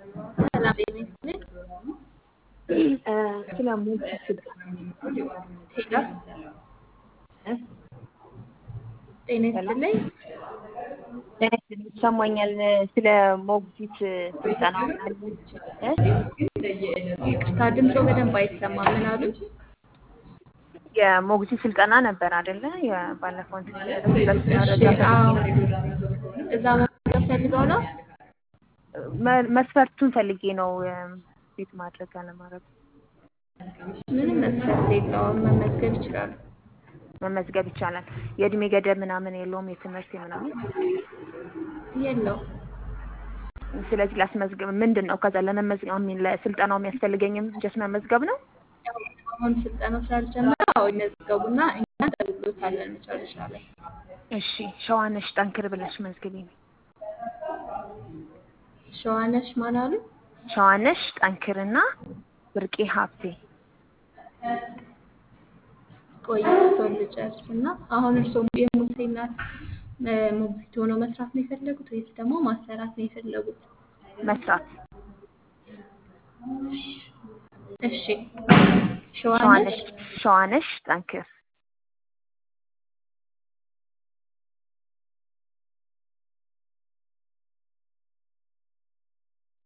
ሰላም ጤና ይስጥልኝ። ስለ ሞግዚት ስልጠና ሄሎ ጤና ይስጥልኝ። ጤና ይስጥልኝ ይሰማኛል። ስለ ሞግዚት ስልጠና አለች ይቅርታ ድምፆ በደንብ አይሰማም። ምን አሉ? የሞግዚት ስልጠና ነበር አይደለ? የባለፈው እንትን እሺ፣ አዎ። እዛ መመዝገብ ፈልገው ነው? መ- መስፈርቱን ፈልጌ ነው ቤት ማድረግ አለማድረግ ምንም መስፈርት የለውም። መመዝገብ ይችላሉ። መመዝገብ ይቻላል። የእድሜ ገደብ ምናምን የለውም የትምህርት ምናምን። የለው ስለዚህ ላስመዝገብ ምንድን ነው ከዛ ለመመዝገብ ሚን ለስልጠናው የሚያስፈልገኝም ጀስት መመዝገብ ነው። አሁን ስልጠናው ስላልጀመረ አዎ ይመዝገቡና እኛ እንደውሎታለን መጨረሻ ላይ። እሺ ሸዋነሽ ጠንክር ብለሽ መዝግቢኝ። ሸዋነሽ ማን አሉ? ሸዋነሽ ጠንክርና ብርቄ ሀብቴ ቆይ እርስዎን ልጨርስና አሁን እርስዎ የሙሴ እናት እ፣ ሞግዚት ሆነው መስራት ነው የፈለጉት ወይስ ደግሞ ማሰራት ነው የፈለጉት? መስራት እሺ ሸዋነሽ ሸዋነሽ ሸዋነሽ ጠንክር